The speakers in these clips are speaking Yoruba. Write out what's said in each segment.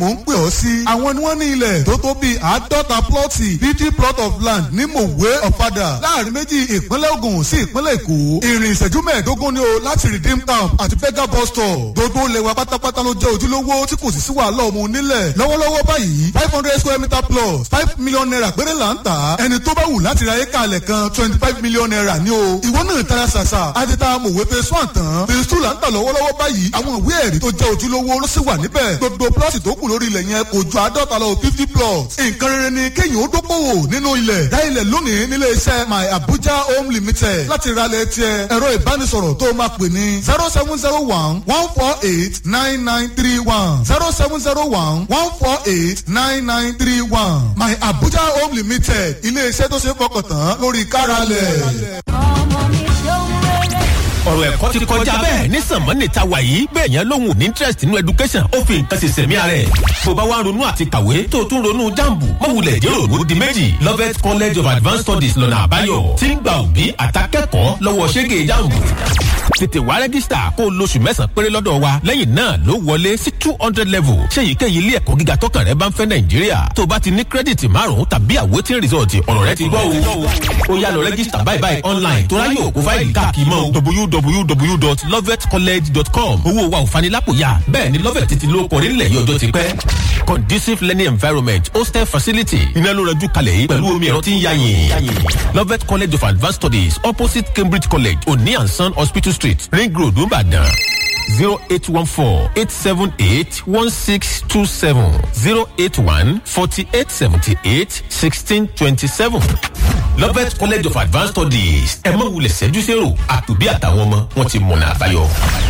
mò ń pè ọ́ sí. àwọn ni wọ́n ní ilẹ̀ tó tó bíi àádọ́ta plọ́ọ̀tì fifty plot of land ní mòwe ọ̀fadà láàrin méjì ìpínlẹ̀ Ògùn sí ìpínlẹ̀ Èkó. ìrìn ìṣẹ́jú mẹ́ẹ̀ẹ́dógún ni o láti redeem camp àti bega bus stop. gbogbo lẹ́wà pátápátá ló jẹ́ ojúlówó tí kò sì sí wàhálà ọmọ onílẹ̀. lọ́wọ́lọ́wọ́ báyìí five hundred square meter plus five million naira péré là ń tà. ẹni tó bá wù láti ra éka alẹ̀ kan twenty five million naira ni o. ìwọ náà tara ṣàṣà àti ta mòwe phase one tán phase two là ń tà lọ́wọ́lọ́wọ́ báyìí àwọn ìwé ẹ̀rí tó jẹ́ ojúlówó ló sì wà níbẹ̀. gbogbo plọ́ọ̀tì tó kù lórí ilẹ̀ yẹn kò ju àádọ́ta lọ fifty plots. nǹkan rere ni kéèyàn ó dókòwò nínú ilẹ̀. dá ilẹ̀ lónìí nílé iṣẹ́ my abuja home limited láti ra ilẹ̀ tiẹ̀ ẹ̀rọ ìbánisọ̀rọ̀ tó máa pè ní zero seven zero one one four eight nine nine three one zero seven zero one one four eight nine nine three one my abuja home limited ilé iṣẹ́ tó ṣe é fọkàn tán lórí káralẹ̀. ọmọ mi ṣeun rere. ọ̀rọ̀ ẹ̀kọ́ ti kọjá bẹ́ẹ̀ ní sànmọ́nì ta wà yìí bẹ́ẹ̀ yẹn lóhùn ní interest nínú education ó fi nǹkan ṣe sẹ̀mí ara ẹ̀. bó bá wá ronú àti kàwé tó o tún ronú jambu mọ̀wulẹ̀ jẹ́ òru di méjì Lovett College of Advanced Studies lọ́nà àbáyọ tí ń gba òbí àtàkẹ́kọ̀ọ́ lọ́wọ́ ṣẹ́gẹ̀ jambu. tètè wá rẹ́gísítà kó o lóṣù mẹ́sàn-án péré lọ́dọ̀ wa lẹ́yìn náà ló wọlé sí two hundred level ṣé èyíkéyìí ilé ẹ̀kọ́ gíga tọkàn rẹ bá ń fẹ́ nàìjíríà tó o bá ti ní kírẹ́dìtì márùn-ún tàbí àwòtí rìsọ̀tì ọ̀rọ̀ rẹ ti gbọ́ o. ó yá lọ rẹ́gísítà báyìí báyìí online tó ráyè òkú fáìlì káàkiri mọ́ www.lovetcollege.com owó wa ò fanilápòyà bẹ́ẹ̀ ni lovet ti lo kọrí nílẹ̀ yìí ọjọ́ ti pẹ́. conducive learning environment hostel facility iná ló rẹjú kalẹ̀ yìí pẹ̀lú omi ẹ̀rọ tí ń yáyìn. lovet college of advanced studies opposite cambridge college oni and son hospital street ring road nìbàdàn zero eight one four eight seven eight one six two seven zero eight one forty eight seventy eight sixteen twenty seven. Lovett College of Advanced Studies ẹ má wulẹ̀ ṣẹ́jú sẹ́rò àtòbí àtàwọn ọmọ wọn ti mọ̀nà àbáyọ.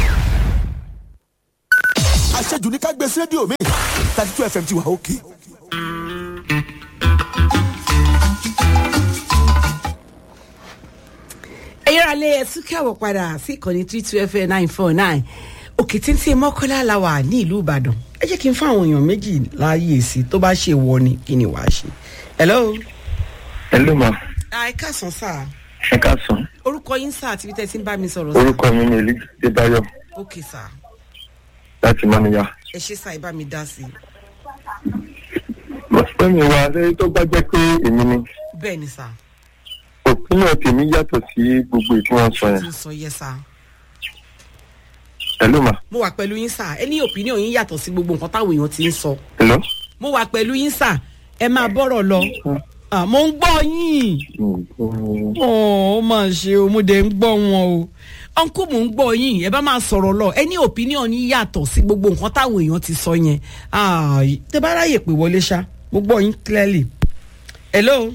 àṣejù ní ká gbé sí rédíò mi thirty two fm ti wà òkè. ẹ̀yọ́ alẹ́ ẹ̀sùn kẹ́wọ̀ padà sí ìkànnì three two fm nine four nine òkè títí mọ́kànlá la wà ní ìlú ìbàdàn ẹ jẹ́ kí n fún àwọn èèyàn méjì láàyè sí tó bá ṣe wọ ni kí ni wàá ṣe. hello. Hello ma, ẹ káàsán sáà ẹ káàsán. orúkọ yín sáà àti bí tẹ́ ẹ ti ń bá mi sọ̀rọ̀ sáà. Orúkọ mi ni Èlí Débáyọ̀ ok sáà láti Mọ́níyà. ẹ ṣe sáà ẹ bá mi dá sí i. Mo fẹ́ mi wá lẹ́yìn tó bá jẹ́ pé èmi ni. bẹ́ẹ̀ ni sáà Òpínlẹ̀ tèmi yàtọ̀ sí gbogbo ètò wọn sọ tí yẹn. ń sọ yẹ sáà. Hello ma, mo wà pẹ̀lú yín sáà ẹ ní opinion yín yàtọ̀ sí gbogbo nǹkan táwọn èèyàn ti ń sọ. hello. mo wà pẹ̀lú yín sáà ẹ máa bọ́rọ̀ lọ. Ah, mo ń gbọ́ yín. Ọ̀, ó máa ṣe o mo dẹ̀ ń gbọ́ wọn o ọ̀nkú mò ń gbọ́ yín ẹ bá máa sọ̀rọ̀ lọ ẹ ní opinion yín yàtọ̀ sí gbogbo nǹkan táwọn èèyàn ti sọ yẹn Ah, tẹ bá ráyè pé wọlé ṣá mo gbọ́ yín clearly. hello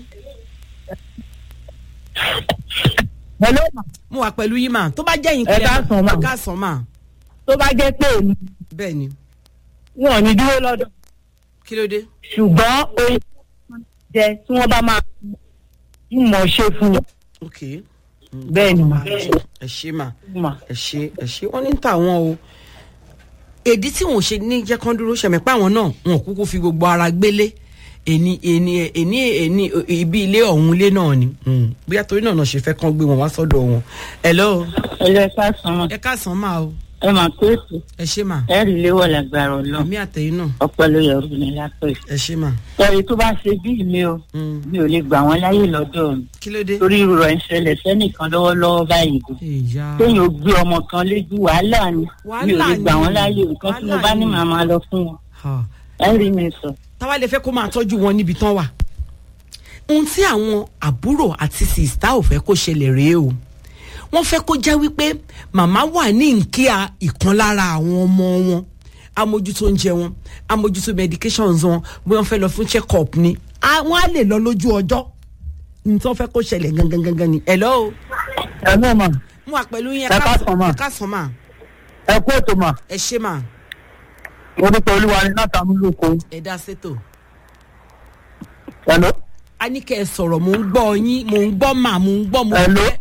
hello ma mo wà pẹ̀lú yín mà tó bá jẹ́ yín Ẹ káàsán mà. ẹ káàsán mà tó bá jẹ́ pé èmi bẹ́ẹ̀ ni wọn ò ní dúró lọ́dọ̀ kí ló dé. ṣùgbọ́n oyin jẹ tí wọ́n bá máa ń mọ̀ ṣe fún wọn ok bẹ́ẹ̀ ni mà ẹ ṣe mà mà ẹ ṣe ẹ ṣe wọn ní ń tà wọn o èdí tí wọn ò ṣe ní jẹ́ kán dúró ṣẹ̀mẹ̀ pé àwọn náà wọn ò kúkú fi gbogbo ara gbélé èní èní èní èní ibi ilé ọ̀hún ilé náà ni Mm. bóyá torí náà náà ṣe fẹ́ kán gbé wọn wá sọ́dọ̀ wọn. hello ẹlẹ́ káàsán ẹ káàsán máa o ẹ mà pé ètò ẹ ṣe mà ẹ rí léwọ̀ lágbára ọlọ́run èmi àtẹ̀yìn náà ọpẹ́ ló yọrù ní lápẹ́ ẹ ṣe mà. ẹ̀rí tó bá ṣe bí mi o Mm. mi ò lè gbà wọ́n láyè lọ́dọ̀ mi kí ló dé. torí rọ̀ ń ṣẹlẹ̀ sẹ́nìkan lọ́wọ́lọ́wọ́ báyìí gan ìyá téèyàn ò gbé ọmọ kan lójú wàhálà ni mi ò Wàhálà lè gbà ni. wọ́n láyè nǹkan tí mo Wàhálà bá ní ni. màá máa lọ fún wọn Ha. ẹ rí mi sọ. táwa lè fẹ́ kó máa tọ́jú wọn níbi tán wà. ohun tí àwọn àbúrò àti sìstá ò fẹ́ kó ṣẹlẹ̀ rèé o wọ́n fẹ́ kó jẹ́ wípé màmá wà ní nkíà ìkan lára àwọn ọmọ wọn amójútó oúnjẹ wọn amójútó medications wọn bí wọ́n fẹ́ lọ fún check up ni àwọn á lè lọ lójú ọjọ́ ní tí wọ́n fẹ́ kó ṣẹlẹ̀ gangan gangan ni hello ẹ náà mà mo wà pẹ̀lú yín Ẹ káàsán mà. ẹ káàsán mà ẹ kú ètò mà ẹ ṣé mà orúkọ olúwa ni látàmú lóko ẹ dá sétò. hello a ní kẹ́ ẹ sọ̀rọ̀ mò ń gbọ́ yín mò ń gbọ́ mà mò ń gbọ́ mo Hello? fẹ́.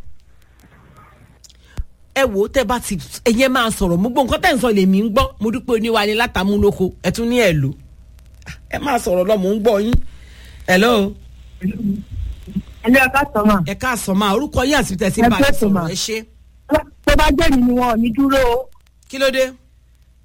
ẹ wò ó tẹ́ bá ti ẹ̀yẹ́ máa sọ̀rọ̀ mo gbọ́ nǹkan tẹ́ ń sọ lèmi ń gbọ́ mo dúpẹ́ oníwa ni látàmúlòkọ ẹ tún ní ẹ̀ lò ẹ máa sọ̀rọ̀ lọ mò ń gbọ́ yín. hello ẹlẹ́ ọ̀ká sọ́mà ẹ káàsán máa orúkọ yín àti tẹ̀sí Ẹ bá mi pẹ́ tó sọ̀rọ̀ mà. ẹ ṣe tó bá jẹ́ mi ni wọn ò ní dúró o kí ló dé.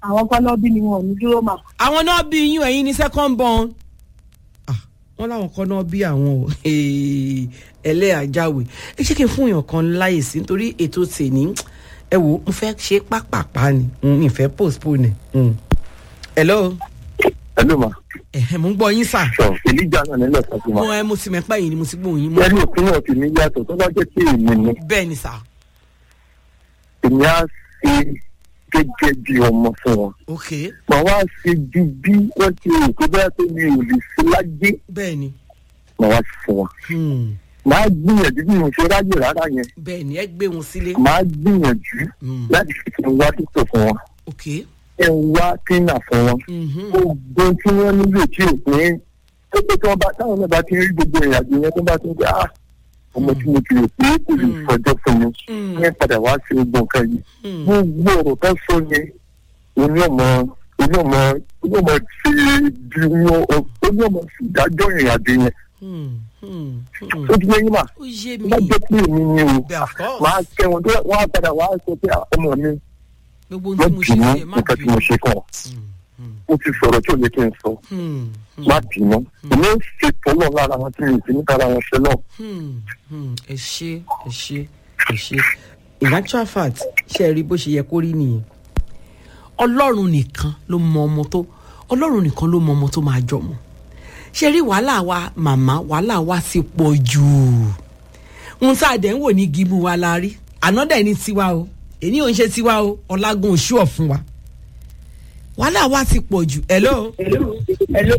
àwọn kan náà bí ni wọn ò ní dúró mà. àwọn náà bí yín ẹ̀yin ní second born Ah, wọ́n láwọn kan náà bí àwọn o ẹlẹ́àjáwé ẹ jẹ́ kí n fún èèyàn kan láyè sí nítorí ètò tèmi ẹ wò mo fẹ́ ṣe pápápá ni n ìfẹ́ postpone ni. hello ẹlò mà ẹ̀hẹ̀ mo ń gbọ́ yín sà sọ èlíjà náà nílẹ̀ sọ́kùn mà mo ẹ mo sì mẹ́pà yìí ni mo sì gbóhùn yín mo ẹni òpinlẹ̀ tèmi yàtọ̀ tó bá jẹ́ pé èmi ni bẹ́ẹ̀ ni sà èmi á ṣe gẹ́gẹ́ bí ọmọ fún wọn ok màá wá ṣe ju bí wọ́n ti rò tó bá pé mi ò lè ṣe lájé bẹ́ẹ̀ ni màá wá ṣe fún wọn Hmm, màá gbìyànjú bí mo ṣe ráyè rárá yẹn bẹ́ẹ̀ ni ẹ gbé wọn sílé màá gbìyànjú Hmm, láti fi kí n wá títò fún wọn ok kí n wá kínà fún wọn Mhm. gbogbo tí wọ́n nílò tí ò pé tó pé tí wọ́n bá táwọn náà bá ti rí gbogbo ìrìnàjò yẹn tó bá ti ń gbé ah ọmọ tí mo ti rò pé kò lè fọjọ́ fún mi Mm. yẹn padà wá sí gbogbo nǹkan yìí Hmm, gbogbo ọ̀rọ̀ tó sọ yẹn oní ọmọ oní ọmọ oní ọmọ tí bí wọn oní ọmọ sì dájọ́ ìrìnàjò yẹn hmm, hmm, hmm. ó ti yẹ yín mà ó yé bá mi jẹ́ pé èmi ni o bẹ́ẹ̀ of course máa kẹ́ wọn tó wọ́n á padà wá sọ pé ah, ọmọ mi gbogbo ohun má tí mo ṣe bínú fún ẹ má nǹkan tí mo bínú ṣe kàn ó ti sọ̀rọ̀ tí ò yẹ kí n sọ Hmm, hmm. má bínú èmi ń ṣètò náà lára wọn tí mi ò sí níta ara wọn ṣe náà Hmm, hmm, ẹ ṣe ẹ ṣe ẹ ṣe in actual fact ṣe rí bó ṣe yẹ kó rí nìyẹn ọlọ́run nìkan ló mọ ọmọ tó ọlọ́run nìkan ló mọ ọmọ tó máa jọmọ ṣe rí wàhálà wa màmá wàhálà wa ti pọ̀ jù ohun tá a dẹ̀ ń wò ní gímù wa la rí àná dẹ̀ ní tiwa o èyí ò ń ṣe tiwa o ọlágun òṣù ọ̀ fún wa wàhálà wa ti pọ̀ jù hello Hello.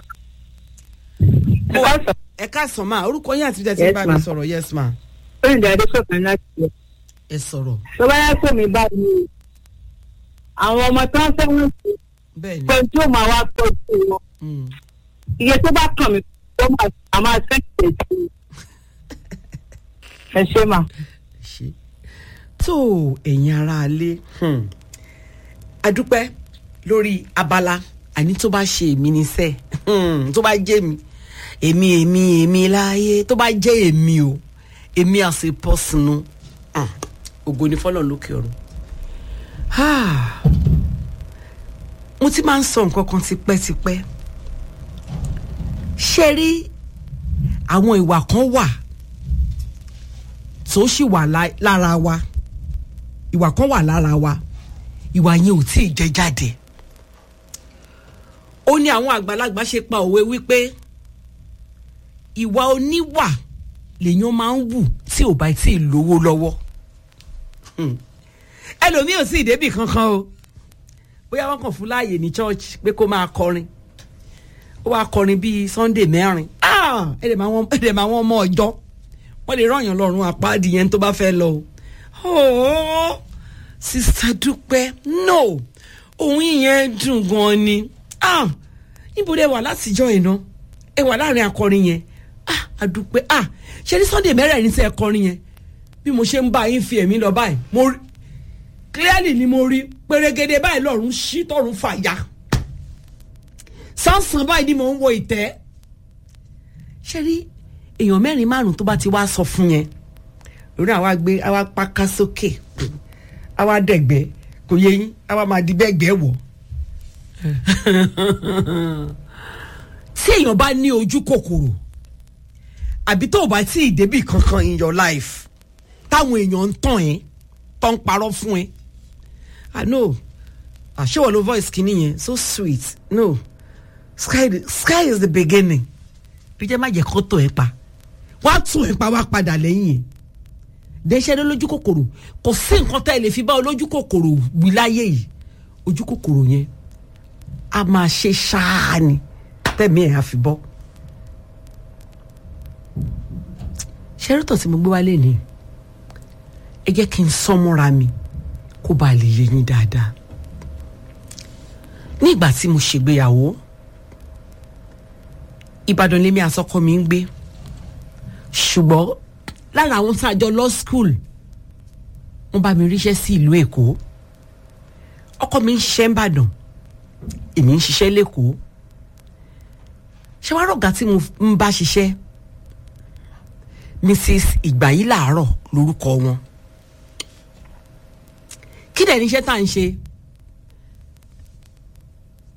mo ẹ káàsán máa orúkọ yín àti ìdẹ́tí Yes, bá mi ma'am. sọ̀rọ̀ yes ma Oyinda Adéṣọ̀kan láti ẹ̀. ẹ sọ̀rọ̀ Tó bá yá pè mí báyìí, àwọn ọmọ tó ń fẹ́ràn sí bẹ́ẹ̀ ni. pé tí ó máa wá tọ́jú wọn. Mm. Iye tó bá kàn mí tó máa a máa fẹ́ tẹ̀sí. Ẹ ṣe mà. ṣe tó ẹ̀yin ara alé hmm. adúpẹ́ lórí abala àní tó bá ṣe èmi níṣẹ́ hmm. tó bá jẹ́ mi èmi èmi èmi láàyè tó bá jẹ́ èmi o èmi as a person o Hmm. ògo ni fọlọ́n lókè ọ̀run Ah. mo ti máa ń sọ nǹkan kan tipẹ́tipẹ́ ṣe rí àwọn ìwà kan wà tó sì wà lá- lára wa ìwà kan wà lára wa ìwà yẹn ò tí ì jẹ jáde ó ní àwọn àgbàlagbà ṣe pa òwe wípé ìwà oníwà lèèyàn máa ń wù tí ò bá tí ì lówó lọ́wọ́ Hmm. ẹlòmíì ò sì débì kankan o bóyá wọn kàn fún láàyè ní church pé kó máa kọrin ó wá kọrin bíi sunday mẹ́rin Ah! ẹ̀dẹ̀ máa wọ́n ẹ̀dẹ̀ máa wọ́n mọ́ ọjọ́ wọ́n lè rọ̀yàn lọ́rùn àpáàdì yẹn tó bá fẹ́ lọ o. Oh, sista dúpẹ́ no òun yẹn dùn gan ni ah níbo lẹ wà látijọ́ iná ẹ wà láàrin akọrin yẹn ah adúpẹ́ ah ṣe ní sunday mẹ́rẹ̀ẹ̀rin sí ẹ kọrin yẹn bí mo ṣe ń bá yín fi ẹ̀mí lọ báyìí mo rí clearly ni mo rí pérégede báyìí lọ́run ṣí tọ́run fàya sánsán báyìí ni mò ń wo ìtẹ́ ṣe rí èèyàn mẹ́rin márùn tó bá ti wá sọ fún yẹn lórí àwa gbé àwa paka sókè àwa dẹ̀gbẹ́ kò yẹ yín àwa máa di bẹ́ẹ̀gbẹ́ wọ̀ tí èèyàn bá ní ojú kòkòrò àbí tó o bá tí ì débì kankan in your life táwọn èèyàn ń tàn ẹ́ tó ń parọ́ fún ẹ ah no àṣewọ̀ ló voice kìíní yẹn so sweet no sky sky is the beginning bí jẹ́ má jẹ́ kó tó ẹ pa wá tún ẹ pa wá padà lẹ́yìn ẹ̀ dẹ́sẹ́ lé lójú kòkòrò kò sí nǹkan tá ẹ lè fi bá olójú kòkòrò wí láyé yìí ojú kòkòrò yẹn a máa ṣe ṣáá ni tẹ̀mí ẹ̀ á fi bọ́ ṣẹ́rìtọ̀ tí mo gbé wálé ni ẹ jẹ́ kí n sọ́mọ́ra mi kó bá lè yé yín dáadáa ní ìgbà tí mo ṣègbéyàwó ìbàdàn lèmi àsọkọ mi ń gbé ṣùgbọ́n lára àwọn tá a jọ lọ school wọ́n bá mi ríṣẹ́ sí ìlú èkó ọkọ mi ń ṣiṣẹ́ ń bàdàn èmi ń ṣiṣẹ́ lẹ́kọ̀ọ́ ṣé wàá rọ̀gá tí mo ń bá ṣiṣẹ́ mrs ìgbàyí làárọ̀ lórúkọ wọn kí dẹ̀ níṣẹ́ tá à ń ṣe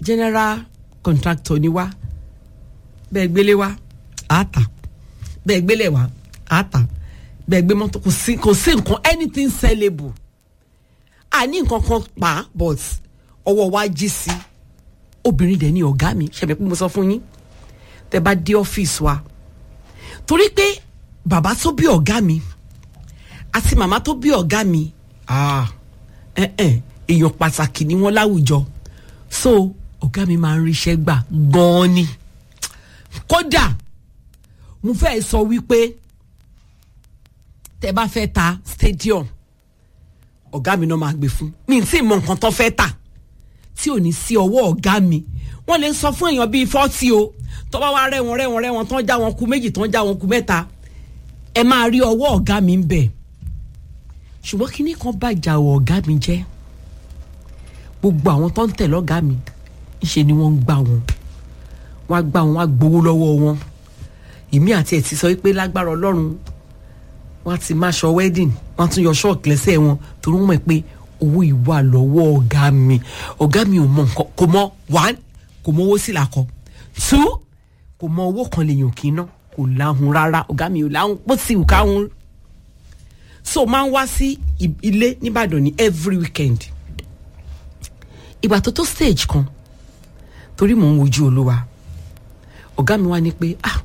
general contractor ni wá bẹ́ẹ̀ gbélé wá àátà bẹ́ẹ̀ gbélé wá àátà bẹ́ẹ̀ gbé mọ́tò kò sí kò sí nǹkan anything sellable àní nǹkan kan pa but ọwọ́ wa jí sí obìnrin dẹ̀ ni ọ̀gá mi ṣẹ̀bẹ̀ pé mo sọ fún yín tẹ bá dé ọ́fíìsì wa torí pé bàbá tó bí ọ̀gá mi àti màmá tó bí ọ̀gá mi ah, eh, eh, èèyàn pàtàkì ni wọ́n láwùjọ so ọ̀gá mi máa ń ríṣẹ́ gbà gan-an ni kódà mo fẹ́ sọ wípé tẹ bá fẹ́ ta stadium ọ̀gá mi náà máa gbé fún mi tí ì mọ nǹkan tó fẹ́ tà tí ò ní sí ọwọ́ ọ̀gá mi wọ́n lè sọ fún èèyàn bíi fọ́tì o tó bá wá rẹ́wọ̀n rẹ́wọ̀n rẹ́wọ̀n tán já wọn ku méjì tán já wọn ku mẹ́ta ẹ máa rí ọwọ́ ọ̀gá mi ń bẹ̀ ṣùgbọ́n kíní kan bàjá ọ ọ̀gá mi jẹ́ gbogbo àwọn tó ń tẹ̀lé ọ̀gá mi ńṣe ni wọ́n ń gbà wọn wọ́n á gbà wọn wọ́n á gbowó lọ́wọ́ wọn èmi àti ẹ̀ ti sọ pé lágbára ọlọ́run wọ́n á ti máa ṣọ wedding wọ́n á tún yọ ṣọ́ọ̀kì lẹ́sẹ̀ wọn torí wọ́n mọ̀ pé owó ìwà lọ́wọ́ ọ̀gá mi ọ̀gá mi ò mọ nǹkan kò mọ one kò mọ owó sí làkọ two kò mọ owó kan lèèyàn kì í ná kò láhùn rárá ọ̀gá mi ò láhùn bó ti wù káhùn so máa ń wá sí i- ilé nìbàdàn ní every weekend ìgbà tó tó stage kan torí mò ń wojú olúwa ọ̀gá mi wá ní pé ah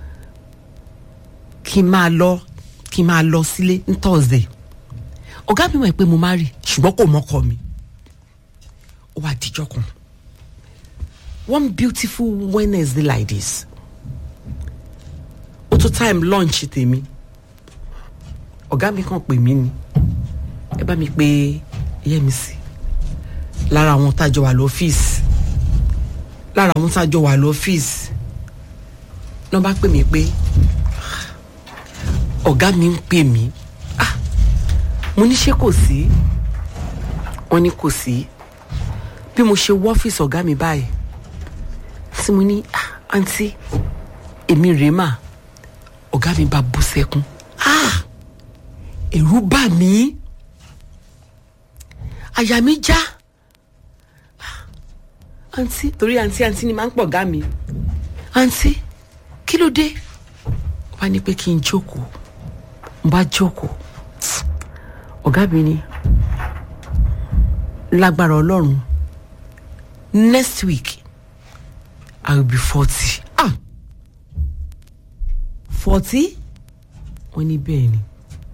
kí n máa lọ kí n máa lọ sílé ní thursday ọ̀gá mi mọ̀ pé mo máa rí ṣùgbọ́n kò mọ́kọ mi ó wá dijọ́ kan one beautiful wednesday like this ó tó time lunch tèmi ọ̀gá mi kàn pè mí ni ẹ bá mi pé Yẹ́misí lára àwọn tájọ wà lọ́fíìsì lára àwọn tájọ wà lọ́fíìsì lọ́ bá pè mí pé ọ̀gá mi ń pè mí ah mo ní ṣé kò sí wọ́n ní kò sí bí mo ṣe wọ́ ọ́fíìsì ọ̀gá mi báyìí tí mo ní ah àǹtí èmi rèé mà ọ̀gá mi bá bú sẹ́kún ah ẹ̀rù bà mí àyà mi já Ah, àǹtí torí àǹtí àǹtí ni máa ń pọ̀ ọ̀gá mi àǹtí kí ló dé wọ́n á ní pé kí n jókòó n bá jókòó ọ̀gá mi ní lágbára ọlọ́run next week i will be forty ah forty wọ́n ní bẹ́ẹ̀ ni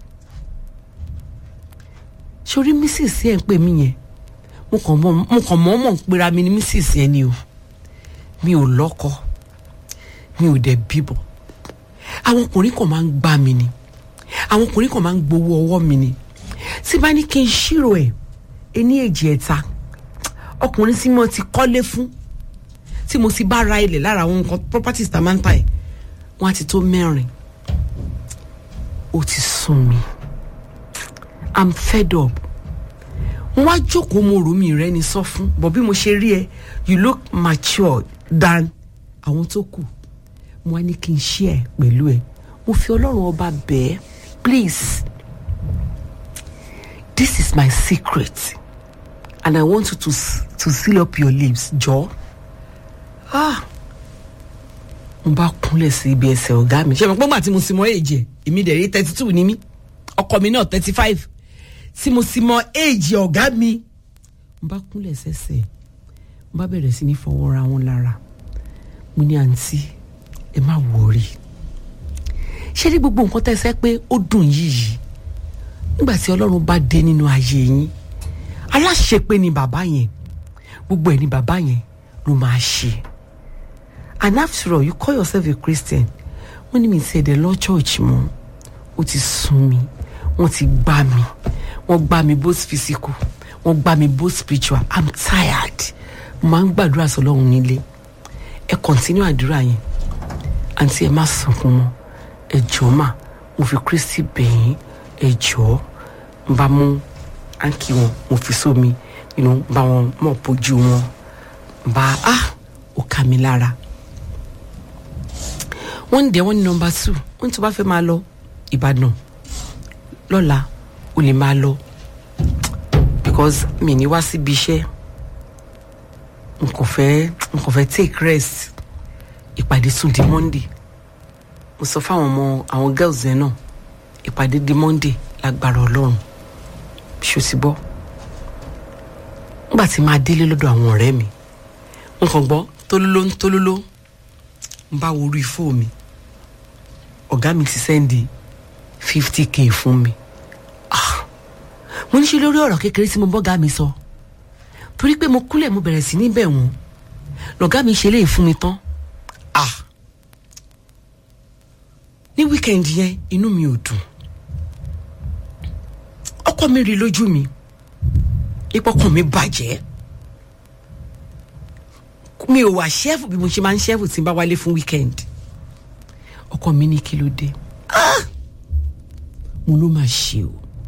sori mrs yẹn ń pè mí yẹn mo kàn mọ mo kàn mọ́ mọ̀ ń pera mi ní mrs yẹn ni o mi ò lọ́kọ mi ò dẹ̀ bíbọ̀ àwọn ọkùnrin kan máa ń gbá mi ni àwọn ọkùnrin kan máa ń gbowó ọwọ́ mi ni tí bá ní kí n ṣírò ẹ̀ ení èjì ẹ̀ta ọkùnrin tí mo ti kọ́lé fún tí mo ti bá ra ilẹ̀ lára àwọn nǹkan properties tá a máa ń ta ẹ̀ wọ́n á ti tó mẹ́rin ó ti sún mi i'm fed up mo wá jókòó mo rò mí rẹ ni sọ fún bọ̀ bí mo ṣe rí ẹ you look mature than àwọn tó kù mo wá ní kí n ṣí ẹ pẹ̀lú ẹ mo fi ọlọ́run ọba bẹ́ẹ̀ please this is my secret and i want you to s- to seal up your lips jọ ah mo bá kúnlẹ̀ sí ibi ẹsẹ̀ ọ̀gá mi ṣe mo pé gbà tí mo sì mọ èjì ẹ̀ èmi dẹ̀ rí thirty two ní mí ọkọ mi náà thirty five tí mo sì mọ èjì ọ̀gá mi mo bá kúnlẹ̀ sẹ́sẹ̀ mo bá bẹ̀rẹ̀ sí ní fọwọ́ ra wọn lára mo ní àǹtí ẹ má wọrí ṣé ní gbogbo nǹkan tẹ́ ẹ sẹ́ pé ó dùn yìí nígbà tí ọlọ́run bá dé nínú ayé yín aláṣepé ni bàbá yẹn gbogbo ẹ̀ ni bàbá yẹn ló máa ṣe and after all you call yourself a christian wọ́n ní mi ti ẹ̀dẹ̀ lọ church mọ́ ó ti sún mi wọ́n ti gbá mi wọ́n gbá mi both physical wọ́n gbá mi both spiritual i'm tired mo máa ń gbàdúrà sọlọ́run nílé ẹ continue àdúrà yẹn àǹtí ẹ má sunkún mọ́ ẹ jọ̀ọ́ mà mo fi kristi bẹ̀yìn ẹ jọ̀ọ́ n bá mú áńkì wọn mo fi sómi you know, bá wọn mọ̀ bójú wọn n bá ah ó ká mi lára wọ́n ń dẹ̀ wọ́n ní nọmba two wọ́n ní tó bá fẹ́ máa lọ ìbàdàn lọ́la o lè máa lọ because mi ní wá síbi iṣẹ́ n kò fẹ́ n kò fẹ́ take rest ìpàdé tún di monday mo sọ fáwọn ọmọ àwọn girls yẹn náà ìpàdé di monday lágbára ọlọ́run ṣó ti bọ́ nígbà tí máa délé lọ́dọ̀ àwọn ọ̀rẹ́ mi n kàn gbọ́ tólóló ń tólóló n bá wo orí fóònù mi ọ̀gá mi ti sẹ́ndì fifty k fún mi Ah, mo ní ṣe lórí ọ̀rọ̀ kékeré tí mo bọ́gá mi sọ torí pé mo kúlẹ̀ mo bẹ̀rẹ̀ sí ní bẹ̀ wọ́n lọ̀gá mi ṣe léyìí fún mi tán Ah, ní wíkẹ̀ndì yẹn inú mi ò dùn ọkọ mi rí lójú mi ìpọkàn mi bàjẹ́ mi ò wà ṣẹ́fù bí mo ṣe máa ń ṣẹ́fù tí n bá wálé fún wíkẹ̀ndì ọkọ mi ní kí ló dé Ah! mo ló máa ṣe o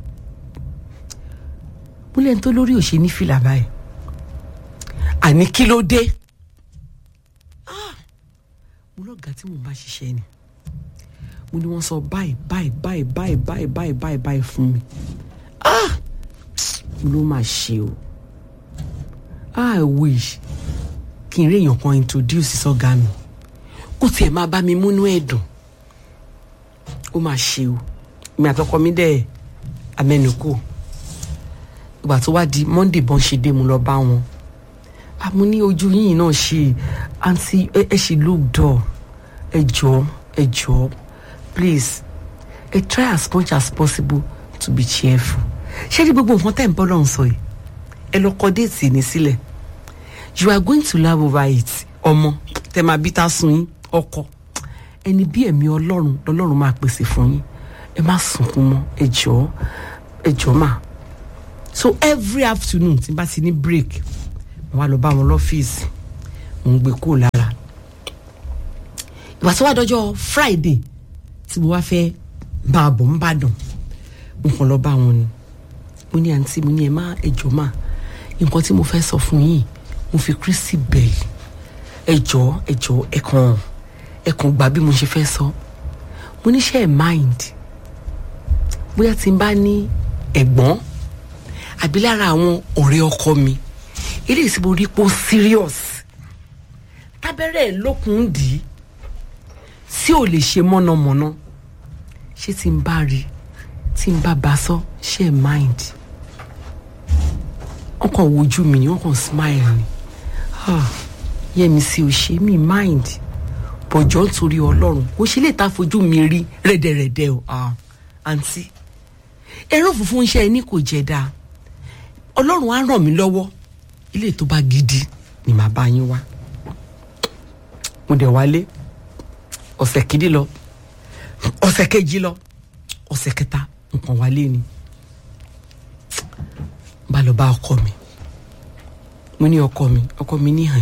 mo lẹ́ni tó lórí òṣè ní fìlà báyìí àní kí ló dé Ah! mo lọ́gàá tí mo bá ṣiṣẹ́ ni mo ní wọ́n sọ báyìí báyìí báyìí báyìí báyìí báyìí báyìí báyìí fún mi Ah! mo ló máa ṣe o I wish kí n rí èèyàn kan introduce sọ́gá mi kó tiẹ̀ máa bá mi múnú ẹ̀ dùn ó máa ṣe o mi àtọkọ mi dẹ̀ amẹnukò ìgbà tó wá di monday bọ́n ṣe dé mo lọ bá wọn àmú ní ojú yìnyín náà ṣe àǹtí ẹ ẹ ṣe look dull ẹ jọ̀ọ́ ẹ jọ̀ọ́ please ẹ try as much as possible to be cheerful ṣé ní gbogbo nǹkan tẹ̀ ń bọ́ lọ́hùn sọ yìí ẹ lọ kọ déètì ní sílẹ̀ you are going to laugh over it ọmọ tẹ máa bí tá sun yín ọkọ ẹni bí ẹ̀mí ọlọ́run lọ́lọ́run máa pèsè fún yín ẹ má sunkún mọ́ ẹ jọ̀ọ́ ẹ jọ̀ọ́ mà so every afternoon tí n bá ti ní break mo wá lọ bá wọn lọ́fíìsì mo ń gbé kúrò lára ìgbà tó wá dọjọ́ friday tí mo wá fẹ́ máa bọ̀ ń bàdàn mo kàn lọ bá wọn ni mo ní àǹtí mo ní ẹ má ẹ jọ̀ọ́ mà nǹkan tí mo fẹ́ sọ fún yín mo fi kristi bẹ̀ yìí ẹ jọ̀ọ́ ẹ jọ̀ọ́ ẹ kàn ẹ kàn gbà bí mo ṣe fẹ́ sọ mo ní ṣe ẹ mind bóyá tí n bá ní ẹ̀gbọ́n àbí lára àwọn ọ̀rẹ́ ọkọ mi eléyìí tí mo rí pé ó serious tábẹ́rẹ́ ẹ̀ lókun dì í tí ò lè ṣe mọ́nàmọ́ná ṣé tí n bá rí tí n bá bá sọ ṣe ẹ mind wọn kàn wojú mi ni wọn kàn smile ni ah yẹmi sí o ṣe mí mind bọ̀jọ́ nítorí ọlọ́run ó ṣe lè ta fojú mi rí rẹ́dẹ̀rẹ́dẹ́ o ah àǹtí ẹ̀rọ funfun iṣẹ́ ẹni kò jẹ́ dáa ọlọ́run á ràn mí lọ́wọ́ ilé tó bá gidi ni màá bá yín wá mo dẹ̀ wálé ọ̀sẹ̀ kìíní lọ ọ̀sẹ̀ kejì lọ ọ̀sẹ̀ kẹta nǹkan wálé ni bá lọ bá ọkọ mi mo ní ọkọ mi ọkọ mi ní hàn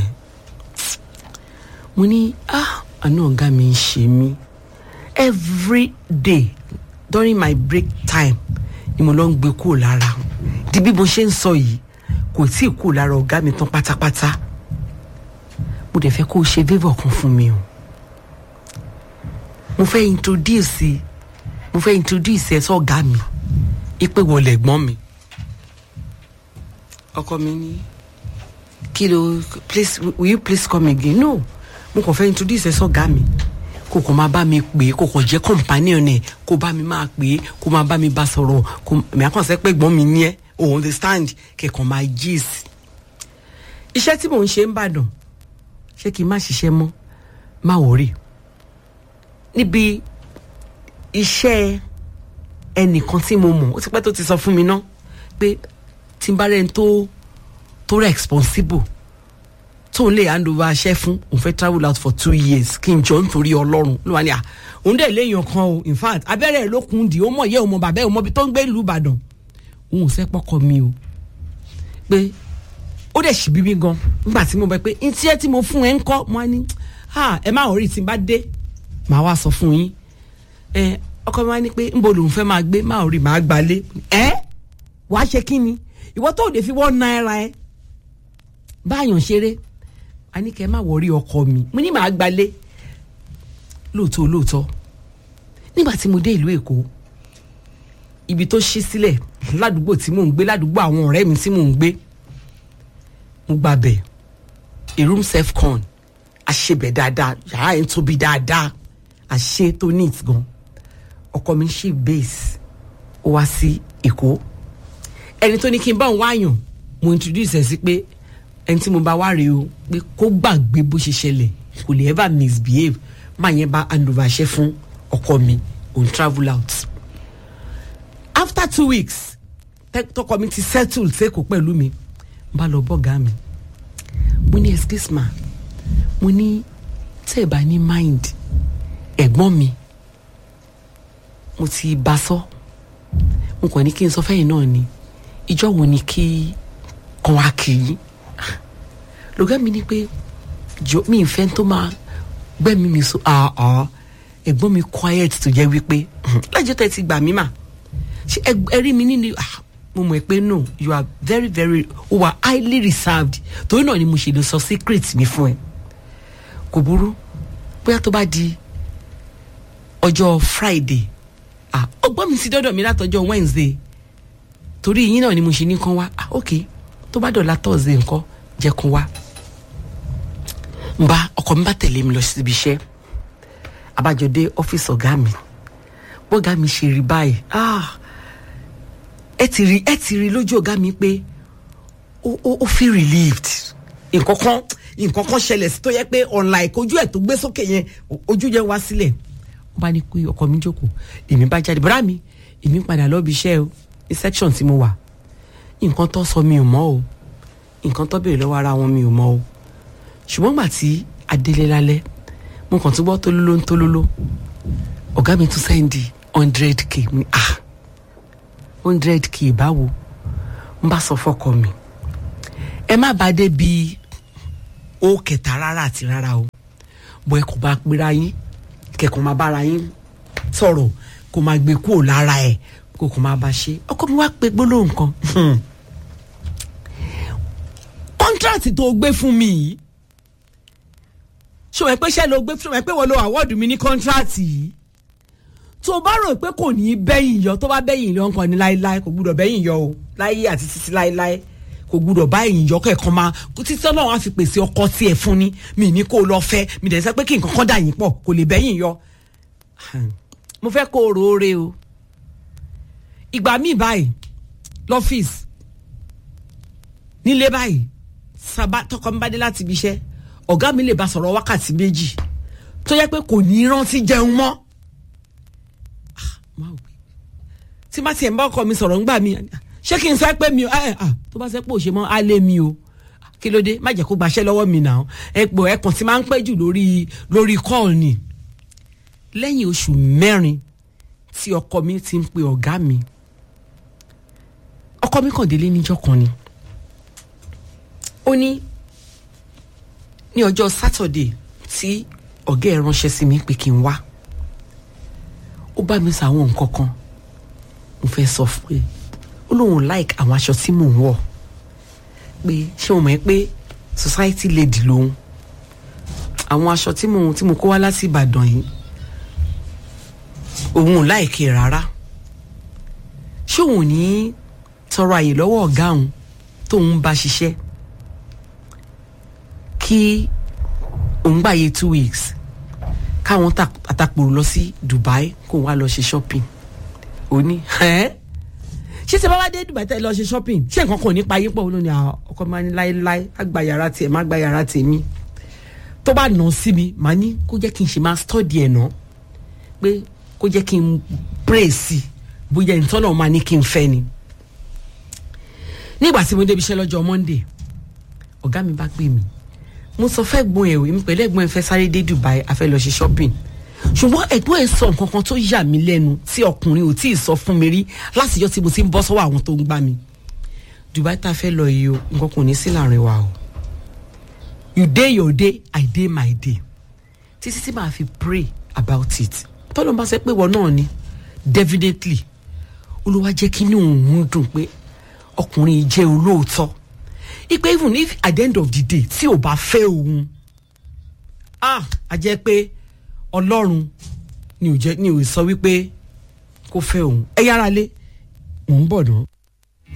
mo ní ah àánú ọ̀gá mi ń ṣe mí every day during my break time ni mo lọ ń gbé kúrò lára di bí mo ṣe ń sọ yìí kò tí ì kúrò lára ọ̀gá mi tán pátápátá mo dẹ̀ fẹ́ kó o ṣe favour kan fún mi o mo fẹ́ introduce mo fẹ́ introduce ẹ sọ́gá mi ipe wọlé ẹ̀gbọ́n mi ọkọ mi ní kí ló please will you please come again no mo kàn fẹ́ introduce ẹ sọ́gá mi kò kàn máa bá mi pè é kò kàn jẹ́ companion ẹ̀ kò bá mi máa pè é kò máa bá mi bá sọ̀rọ̀ kò mi àkànṣe pé ẹ̀gbọ́n mi ní ẹ́ o understand kẹ̀kàn máa gist iṣẹ́ tí mò ń ṣe ń bàdàn ṣé kí n má ṣiṣẹ́ mọ́ má wọ̀rì níbi iṣẹ́ ẹnìkan tí mo mọ̀ ó ti pẹ́ tó ti sọ fún mi ná pé tí n bá rẹ̀ ń tó tó responsible tó ń lè hand over aṣẹ́ fún òun fẹ́ travel out for two years kí n jọ nítorí ọlọ́run ló wà ní à òun dẹ̀ léèyàn kan o in fact abẹ́rẹ́ ẹ̀ ló kun dì ó mọ̀ yẹ́ ọmọ bàbá ẹ̀ ọmọ ibi tó ń gbé ìlú ìbàdàn òun ò fẹ́ pọ́kọ mi o pé ó dẹ̀ ṣì bí mi gan nígbà tí mo bẹ pé ntí ẹ tí mo fún ẹ ń kọ́ mo á ní ẹ má rí tí n bá dé màá wá sọ fún yín ẹ ọkọ mi wá ní pé nbo lòun fẹ́ máa gbé má rí màá gbalé ẹ wàá ṣe kí ni ìwọ tó lè fi wọ́n náírà ẹ báyọ̀ ṣeré a ní kẹ́ ẹ má wọrí ọkọ mi mo ní màá gbalé lóòótọ́ lóòótọ́ nígbà tí mo dé ìlú èkó ibi tó ṣí sílẹ̀ ládùúgbò tí mò ń gbé ládùúgbò àwọn ọ̀rẹ́ mi tí mò ń gbé mo gbà bẹ̀ a room self con àṣebẹ̀ dáadáa yàrá yẹn tóbi dáadáa àṣe tó neat gan ọkọ mi ṣe base ó wá sí èkó ẹni tó ní kí n bá òun wáyàn mo introduce ẹ sí pé ẹni tí mo bá wá rèé o pé kó gbàgbé bó ṣe ṣẹlẹ̀ kò lè ever misbehave máa yẹn bá hand over ṣe fún ọkọ mi òun travel out after two weeks tẹ- tọkọ mi ti settle sẹ́kọ̀ọ́ pẹ̀lú mi n bá lọ bọ́gà mi mo ní excuse ma mo ní tẹ́ ẹ bá ní mind ẹ̀gbọ́n mi mo ti bá sọ mo kàn ní kí n sọ fẹ́yìn náà ni ìjọ wo ni kí kan wá kì í lọ́gá mi ní pé jọ mi ì fẹ́ tó máa gbẹ́mí mi so àá ẹ̀gbọ́n mi quiet tó jẹ́ wípé lẹ́jọ́ tẹ́ ti gbà mí mà ṣe ẹ- ẹ rí mi nínú ah, mo mọ̀ pé no you are very very o wa highly reserved torí náà ni mo ṣe lè sọ secret mi fún ẹ kò burú bóyá tó bá di ọjọ́ friday ah ọgbọ́n mi ti dọ́dọ̀ mi látọjọ́ wednesday torí yín náà ni mo ṣe ní kán wá ah ok tó bá dọ̀la thursday nǹkan jẹ́ kán wá n bá ọkọ mi bá tẹ̀lé mi lọ síbi iṣẹ́ abájọ dé ọ́fíìsì ọ̀gá mi bọ́gá mi ṣe rí báyìí ah ẹ ti rí ẹ ti rí lójú ọ̀gá mi pé ó ó ó feel relieved nǹkan kan nǹkan kan ṣẹlẹ̀ sí tó yẹ pé unlike ojú ẹ̀ tó gbé sókè yẹn o- ojú yẹn wá sílẹ̀ ó bá ní pé ọkọ mi jókòó èmi bá jáde bọ́dá mi èmi padà lọ́ọ́ bí iṣẹ́ o ní section tí mo wà nǹkan tó sọ mi ò mọ̀ o nǹkan tó béèrè lọ́wọ́ ara wọn mi ò mọ̀ o ṣùgbọ́n gbà tí adélé lálẹ́ mo kàn tún gbọ́ tólóló ń tólóló ọ̀gá mi tún sẹ́ndì hundred k mi ah hundred k báwo n bá sọ fọkọ mi ẹ má bàa dé bi ó kẹta rárá àti rárá o bọ ẹ kò bá pera yín kẹkọọ máa bára yín sọ̀rọ̀ kò máa gbé kúrò lára ẹ kò kò máa bá ṣe ọkọ mi wá pe gbólóhùn kan kọ́ńtrátì tó gbé fún mi yìí ṣòwò ẹ pé ṣẹ́ ló gbé ṣòwò ẹ pé wọ́n lo àwọ́ọ̀dù mi ní kọ́ńtrátì yìí tó o bá rò pé kò ní í bẹ́yìn yọ tó bá bẹ́yìn yọ nǹkan ní láéláé kò gbúdọ̀ bẹ́yìn yọ o láyé àti títí láéláé kò gbúdọ̀ báyìí yọ kẹ̀kan máa títí ọlọ́run á fi pèsè ọkọ tiẹ̀ fún ni mi ní kó o lọ fẹ́ mi dẹ̀ sẹ́ pé kí nǹkan kan dà yín pọ̀ kò lè bẹ́yìn yọ. mo fẹ́ kó o rò ó re o ìgbà míì báyìí lọ́fíìsì nílé báyìí sábà tọkọ mi bá dé láti ibi iṣẹ́ ọ̀gá mi lè bá sọ̀rọ̀ wákàtí méjì tó yẹ pé kò ní í rántí jẹun mọ́ máa wí tí má tiẹ̀ ń bá ọkọ mi sọ̀rọ̀ ńgbà mi ṣé kí n sọ pé mi ò ẹ ẹ tó bá sẹ́ pé òṣè mọ́ á lé mi o kí ló dé má jẹ́ kó gbaṣẹ́ lọ́wọ́ mi náà ẹ pò ẹ kàn tí máa ń pẹ́ jù lórí lórí call ni lẹ́yìn oṣù mẹ́rin tí ọkọ mi ti ń pe ọ̀gá mi ọkọ mi kàn délé níjọ́ kan ni ó ní ní ọjọ́ sátọ̀dẹ̀ tí ọ̀gá ẹ̀ ránṣẹ́ sí mi pé kí n wá ó bá mi sọ àwọn nǹkan kan mo fẹ́ sọ fún ẹ ó lóun like àwọn aṣọ tí mò ń wọ̀ pé ṣé o mọ̀ ẹ́ pé society lady lòun àwọn aṣọ tí mo tí mo kó wá láti Ìbàdàn yìí òun ò láìkè rárá ṣé òun ò ní tọrọ àyè lọ́wọ́ ọ̀gá òun tóun bá ṣiṣẹ́ kí òun gbàyè two weeks káwọn àtàpòrò lọ sí Dubai kó wá lọ ṣe shopping ó ní ẹ́ ṣé ṣe bá wá dé Dubai tẹ́ lọ ṣe shopping ṣé nǹkan kan ò ní pa yín pọ̀ lónìí àwọn ọkọ máa ní láéláé á gba yàrá tiẹ̀ má gba yàrá tèmi tó bá nà sí mi màá ní kó jẹ́ kí n ṣe máa study ẹ̀ náà pé kó jẹ́ kí n pray sí i bóyá ìtọ́nà máa ní kí n fẹ́ ni nígbà tí mo débi iṣẹ́ lọ́jọ́ Monday ọ̀gá mi bá pè mí mo sọ fẹ́ gbọ́n ẹ̀ èmi pẹ̀lú ẹ̀gbọ́n ẹ̀ fẹ́ sáré dé Dubai a fẹ́ lọ ṣe shopping ṣùgbọ́n ẹ̀gbọ́n ẹ̀ sọ nǹkan kan tó yà mí lẹ́nu tí ọkùnrin ò tí ì sọ fún mi rí látijọ́ tí mo ti ń bọ́ sọ́wọ́ àwọn tó ń gbá mi Dubai tá a fẹ́ lọ yìí o nǹkan kò ní sí láàrin wa o you dey your day I dey my day títí tí màá fi pray about it tọ́lọ́ bá sẹ́ pé wọ́n náà ni definitely olúwa jẹ́ kí inú òun dùn pé ọkùnrin yìí jẹ́ olóòótọ́ ipe even if at the end of the day tí ò bá fẹ́ òun ah a jẹ́ pé ọlọ́run ni ò jẹ́ ni ò sọ wípé kó fẹ́ òun ẹ yára lé mò ń bọ̀ náà.